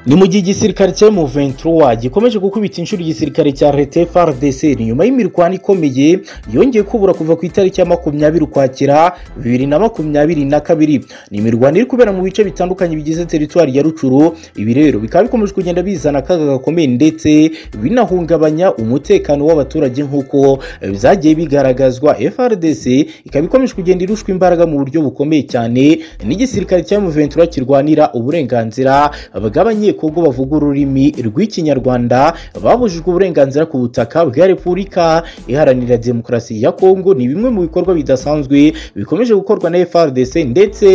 ni mu gihe igisirikare cya M23 gikomeje gukubita inshuro igisirikare cya leta FARDC nyuma y'imirwano ikomeye yongeye kubura kuva ku itariki ya makumyabiri ukwakira bibiri na makumyabiri na kabiri ni imirwano iri kubera mu bice bitandukanye bigize teritwari ya rucuru ibi rero bikaba bikomeje kugenda bizana akaga gakomeye ndetse binahungabanya umutekano w'abaturage nk'uko byagiye bigaragazwa FARDC ikaba ikomeje kugenda irushwa imbaraga mu buryo bukomeye cyane n'igisirikare cya M23 kirwanira uburenganzira bw'abanye Kongo bavuga ururimi rw'ikinyarwanda babujijwe uburenganzira ku butaka bwa repubulika iharanira demokarasi ya kongo ni bimwe mu bikorwa bidasanzwe bikomeje gukorwa na frdc ndetse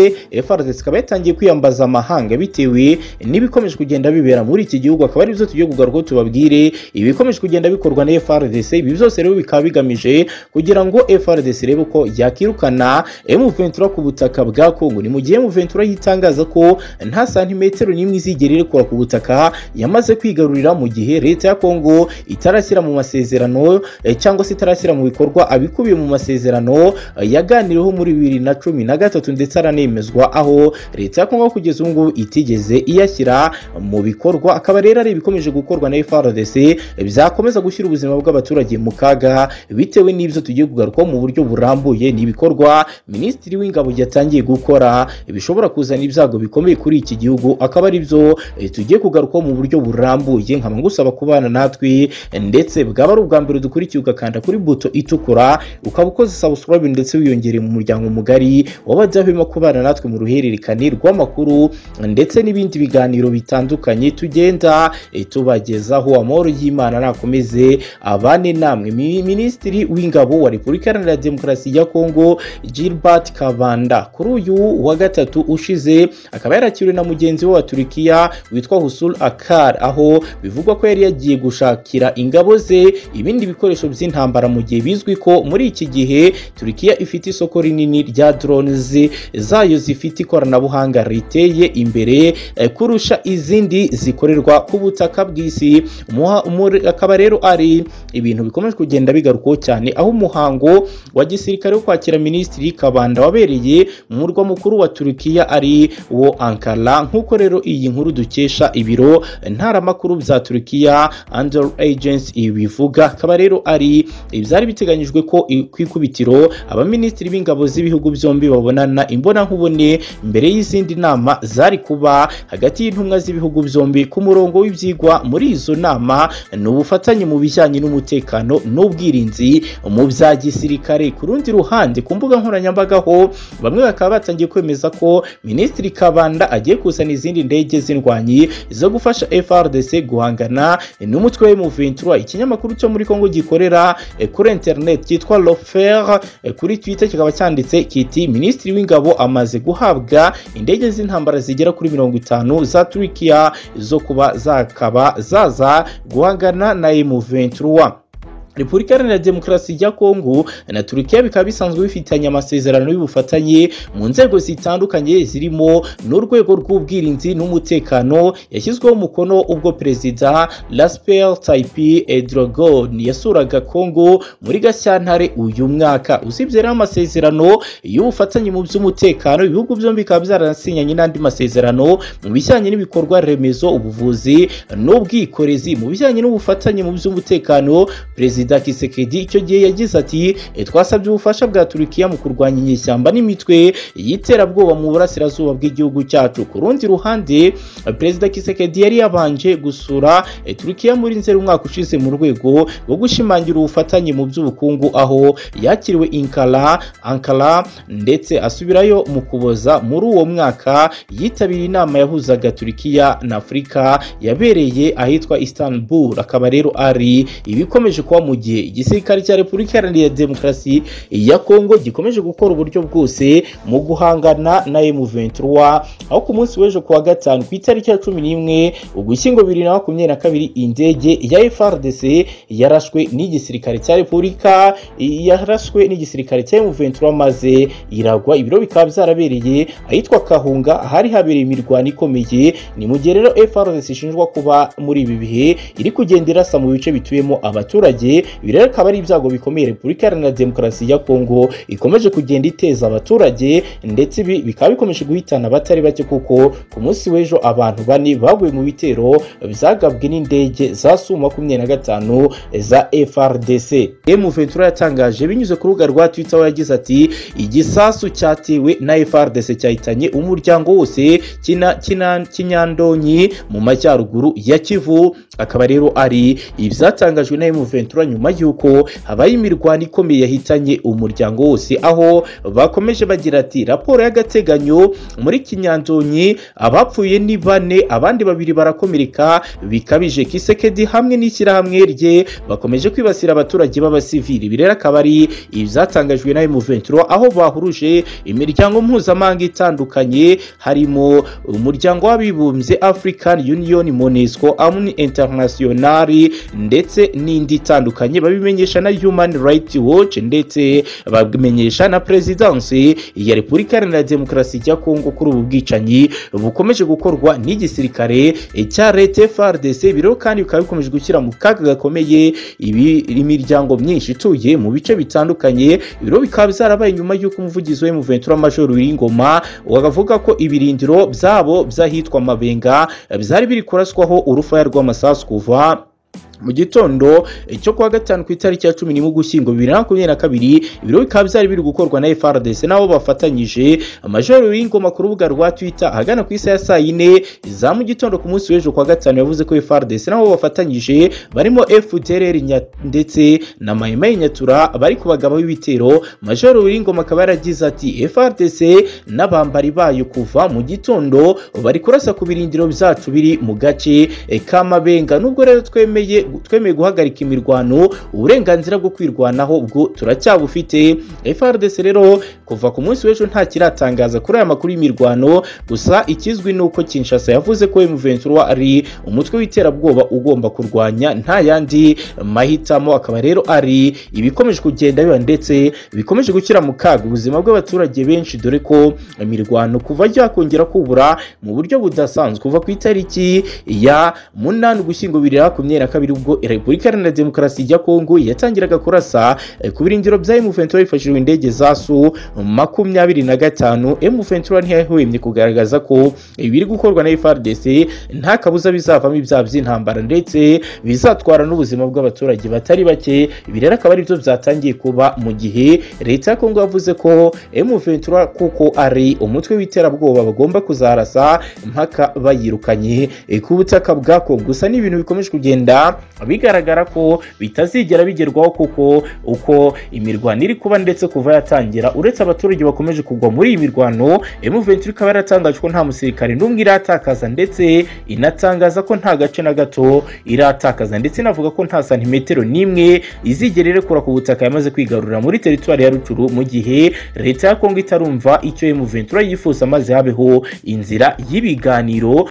frdc ikaba yatangiye kwiyambaza amahanga bitewe n'ibikomeje kugenda bibera muri iki gihugu akaba aribyo tugiye kugaruka tubabwire ibikomeje kugenda bikorwa na frdc ibi byose rero bikaba bigamije kugira ngo frdc irebe ko yakirukana m23 ku butaka bwa kongo ni mu gihe m23 yitangaza ko nta santimetero n'imwe izigera irekura ku butaka yamaze kwigarurira mu gihe leta ya kongo itarashyira mu masezerano eh, cyangwa se itarashyira mu bikorwa abikubiye mu masezerano eh, yaganiriweho muri bibiri na cumi na gatatu ndetse aranemezwa aho leta ya kongo kugeza ubu ngubu itigeze iyashyira mu bikorwa akaba rero ari ibikomeje gukorwa na frdc eh, byakomeza gushyira ubuzima bw'abaturage mu kaga bitewe n'ibyo tugiye kugarukaho mu buryo burambuye ni ibikorwa minisitiri w'ingabo yatangiye gukora bishobora kuzana ibyago bikomeye kuri iki gihugu akaba ari byo tugiye kugarukaho mu buryo burambuye nkaba ngusaba kubana natwe ndetse bwaba ari ubwa mbere dukurikiye ugakanda kuri buto itukura ukaba ukoze subscribe ndetse wiyongereye mu muryango mugari w'abadahwema kubana natwe mu ruhererekane rw'amakuru ndetse n'ibindi biganiro bitandukanye tugenda tubagezaho amahoro y'imana nakomeze abane namwe minisitiri w'ingabo wa repubulika iharanira demokarasi ya kongo gilbert kabanda kuri uyu wa gatatu ushize akaba yarakiriwe na mugenzi we wa turikiya witwa Husul Akar aho bivugwa ko yari yagiye gushakira ingabo ze ibindi bikoresho by'intambara mu gihe bizwi ko muri iki gihe Turkiya ifite isoko rinini rya drones zayo zifite ikoranabuhanga riteye imbere eh, kurusha izindi zikorerwa ku butaka bw'isi akaba rero ari ibintu bikomeje kugenda bigarukaho cyane aho umuhango wa gisirikare wo kwakira minisitiri Kabanda wabereye mu murwa mukuru wa Turkiya ari wo Ankara nk'uko rero iyi nkuru dukesha ibiro ntaramakuru bya Turkiya Under Agency ibivuga akaba rero ari ibyari biteganyijwe ko ku ikubitiro abaminisitiri b'ingabo z'ibihugu byombi babonana imbonankubone mbere y'izindi nama zari kuba hagati y'intumwa z'ibihugu byombi ku murongo w'ibyigwa muri izo nama ni ubufatanye mu bijyanye n'umutekano n'ubwirinzi mu bya gisirikare ku rundi ruhande ku mbuga nkoranyambaga ho bamwe bakaba batangiye kwemeza ko minisitiri Kabanda agiye kuzana izindi ndege z'indwara zo gufasha FRDC guhangana n'umutwe wa M23 ikinyamakuru cyo muri Kongo gikorera kuri internet cyitwa Lofer kuri Twitter kikaba cyanditse kiti Minisitiri w'ingabo amaze guhabwa indege z'intambara zigera kuri mirongo itanu za Turkiya zo kuba zakaba zaza guhangana na M23 Repubulika Iharanira Demokarasi ya Kongo na Turukiya bikaba bisanzwe bifitanye amasezerano y'ubufatanye mu nzego zitandukanye zirimo n'urwego rw'ubwirinzi n'umutekano yashyizweho umukono ubwo Perezida Rasper Taipi Erdogan yasuraga Kongo muri Gashyantare uyu mwaka usibye rero amasezerano y'ubufatanye mu by'umutekano ibihugu byombi bikaba byarasinyanye n'andi masezerano mu bijyanye n'ibikorwa remezo ubuvuzi n'ubwikorezi mu bijyanye n'ubufatanye mu by'umutekano Perezida perezida kisekedi icyo gihe yagize ati twasabye ubufasha bwa turukiya mu kurwanya inyeshyamba n'imitwe y'iterabwoba mu burasirazuba bw'igihugu cyacu ku rundi ruhande perezida kisekedi yari yabanje gusura turukiya muri nzeri umwaka ushize mu rwego rwo gushimangira ubufatanye mu by'ubukungu aho yakiriwe inkara ankara ndetse asubirayo mu kuboza muri uwo mwaka yitabiriye inama yahuzaga turukiya na afurika yabereye ahitwa istanbul akaba rero ari ibikomeje kuba mu gihe igisirikare cya repubulika iharanira demokarasi ya kongo gikomeje gukora uburyo bwose mu guhangana na M23 aho ku munsi w'ejo kuwa gatanu ku itariki ya cumi n'imwe ugushyingo bibiri na makumyabiri na kabiri indege ya FRDC yarashwe n'igisirikare cya repubulika yarashwe n'igisirikare cya M23 maze iragwa ibiro bikaba byarabereye ahitwa Kahunga ahari habereye imirwano ikomeye ni mu gihe rero FRDC ishinjwa kuba muri ibi bihe iri kugenda irasa mu bice bituyemo abaturage ibi rero akaba ari ibyago bikomeye repubulika iharanira demokarasi ya kongo ikomeje kugenda iteza abaturage ndetse ibi bikaba bikomeje guhitana abatari bake kuko ku munsi w'ejo abantu bane baguye mu bitero byagabwe n'indege za su makumyabiri na gatanu za frdc emu ventura yatangaje binyuze ku rubuga rwa twitter aho yagize ati igisasu cyatewe na frdc cyahitanye umuryango wose kina- kina- kinyandonyi mu majyaruguru ya kivu akaba rero ari ibyatangajwe na emu ventura nyuma y'uko habaye imirwano ikomeye yahitanye umuryango wose aho bakomeje bagira ati raporo y'agateganyo muri kinyandonyi abapfuye ni bane abandi babiri barakomereka bikabije kisekedi hamwe n'ishyirahamwe rye bakomeje kwibasira abaturage b'abasivili ibi rero akaba ari ibyatangajwe na emu ventura aho bahuruje imiryango mpuzamahanga itandukanye harimo umuryango w'abibumbye african union monesco amuni internationali ndetse n'indi itandukanye babimenyesha na human rights watch ndetse babimenyesha na perezidansi ya repubulika iharanira demokarasi ya kongo kuri ubu bwicanyi bukomeje gukorwa n'igisirikare cya leta frdc biro kandi bikaba bikomeje gushyira mu kaga gakomeye ibi- imiryango myinshi ituye mu bice bitandukanye ibiro bikaba byarabaye nyuma y'uko umuvugizi wa muventura major w'ingoma wakavuga ko ibirindiro byabo by'ahitwa mabenga byari biri kuraswaho urufaya rw'amasasu kuva mu gitondo eh, cyo kuwa gatanu ku itariki ya cumi n'imwe ugushyingo bibiri na makumyabiri na kabiri ibiro bikaba byari biri gukorwa na frdc nabo bafatanyije amajoro w'ingoma ku rubuga rwa twitter ahagana ku isaha ya saa yine za mu gitondo ku munsi w'ejo kuwa gatanu yavuze ko frdc nabo bafatanyije barimo fdrr Nya- ndetse na mayimayi nyatura bari kubagabaho ibitero majoro w'ingoma akaba yaragize ati frdc n'abambari bayo kuva mu gitondo bari kurasa ku birindiro byacu biri mu gace eh, ka mabenga nubwo rero twemeye twemeye guhagarika imirwano uburenganzira bwo kwirwanaho bwo turacyabufite frdc rero kuva ku munsi w'ejo nta kiratangaza kuri aya makuru y'imirwano gusa ikizwi ni uko kinshasa yavuze ko emuventura ari umutwe w'iterabwoba ugomba kurwanya nta yandi mahitamo akaba rero ari ibikomeje kugenda biba ndetse bikomeje gushyira mu kaga ubuzima bw'abaturage benshi dore ko imirwano kuva yakongera kubura mu buryo budasanzwe kuva ku itariki ya munani ugushyingo bibiri na makumyabiri na kabiri ubwo repubulika iharanira demokarasi ya kongo yatangiraga kurasa eh, ku birindiro bya emuventura hifashishijwe indege za su makumyabiri na gatanu emuventura ntiyahwemye kugaragaza ko ibiri gukorwa na frdc nta kabuza bizavamo ibyaha by'intambara ndetse bizatwara n'ubuzima bw'abaturage batari bake ibi rero akaba ari byo byatangiye kuba mu gihe leta ya kongo yavuze ko emuventura kuko ari umutwe w'iterabwoba bagomba kuzarasa mpaka bayirukanye eh, ku butaka bwa kongo gusa ni ibintu bikomeje kugenda bigaragara ko bitazigera bigerwaho kuko uko imirwano iri kuba ndetse kuva yatangira uretse abaturage bakomeje kugwa muri iyi mirwano M23 ikaba yaratangaje ko nta musirikare n'umwe iratakaza ndetse inatangaza ko nta gace na gato iratakaza ndetse inavuga ko nta santimetero n'imwe izigera irekura ku butaka yamaze kwigarurira muri teritwari ya Rucuru mu gihe leta ya Kongo itarumva icyo M23 yifuza maze habeho inzira y'ibiganiro